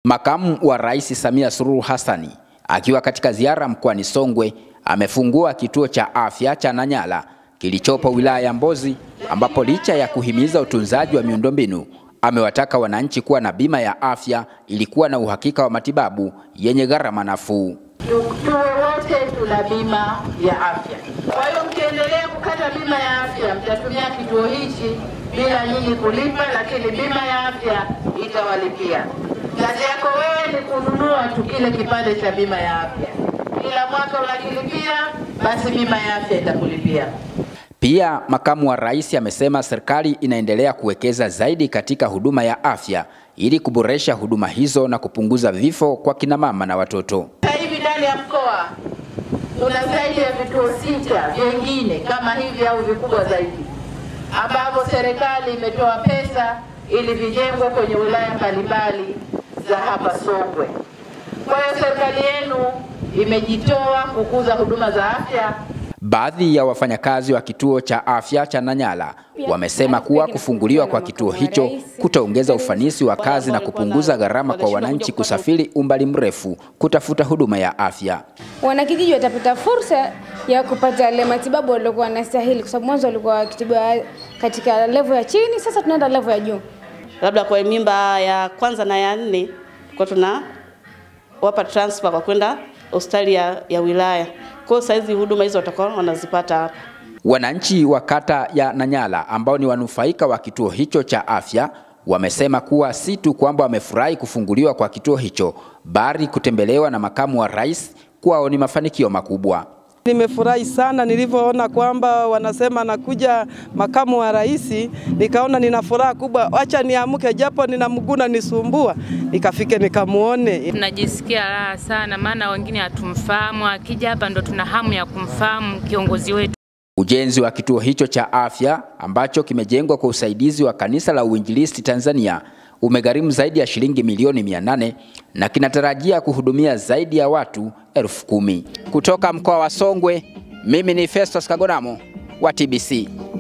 Makamu wa Rais Samia Suluhu Hassani akiwa katika ziara mkoani Songwe amefungua kituo cha afya cha Nanyala kilichopo wilaya ya Mbozi ambapo licha ya kuhimiza utunzaji wa miundombinu amewataka wananchi kuwa na bima ya afya ili kuwa na uhakika wa matibabu yenye gharama nafuu. Tuwe wote tuna bima ya afya. Kwa hiyo mkiendelea kukata bima ya afya, mtatumia kituo hichi bila nyinyi kulipa, lakini bima ya afya itawalipia. Kazi yako wewe ni kununua tu kile kipande cha bima ya afya, kila mwaka unakilipia, basi bima ya afya itakulipia. Pia makamu wa rais amesema serikali inaendelea kuwekeza zaidi katika huduma ya afya ili kuboresha huduma hizo na kupunguza vifo kwa kina mama na watoto. Sasa hivi ndani ya mkoa kuna zaidi ya vituo sita vingine kama hivi au vikubwa zaidi ambavyo serikali imetoa pesa ili vijengwe kwenye wilaya mbalimbali za hapa Songwe. Kwa hiyo serikali yenu imejitoa kukuza huduma za afya. Baadhi ya wafanyakazi wa kituo cha afya cha Nanyala wamesema kuwa kufunguliwa kwa kituo hicho kutaongeza ufanisi wa kazi na kupunguza gharama kwa wananchi kusafiri umbali mrefu kutafuta huduma ya afya. Wanakijiji watapata fursa ya kupata ile matibabu waliokuwa wanastahili, kwa sababu mwanzo walikuwa wakitibiwa katika level ya chini, sasa tunaenda level ya juu. Labda kwa mimba ya kwanza na ya nne kwa tuna wapa transfer kwa kwenda hospitali ya, ya wilaya. Kwa hiyo saizi huduma hizo watakuwa wanazipata hapa. Wananchi wa kata ya Nanyala ambao ni wanufaika wa kituo hicho cha afya wamesema kuwa si tu kwamba wamefurahi kufunguliwa kwa kituo hicho, bali kutembelewa na makamu wa rais kwao ni mafanikio makubwa. Nimefurahi sana nilivyoona kwamba wanasema nakuja makamu wa rais, nikaona nina furaha kubwa, acha niamke japo nina mguu nisumbua, nikafike nikamuone. Tunajisikia raha sana, maana wengine hatumfahamu, akija hapa ndo tuna hamu ya kumfahamu kiongozi wetu. Ujenzi wa kituo hicho cha afya ambacho kimejengwa kwa usaidizi wa Kanisa la Uinjilisti Tanzania umegharimu zaidi ya shilingi milioni 800 na kinatarajia kuhudumia zaidi ya watu elfu kumi. Kutoka mkoa wa Songwe, mimi ni Festus Kagonamo wa TBC.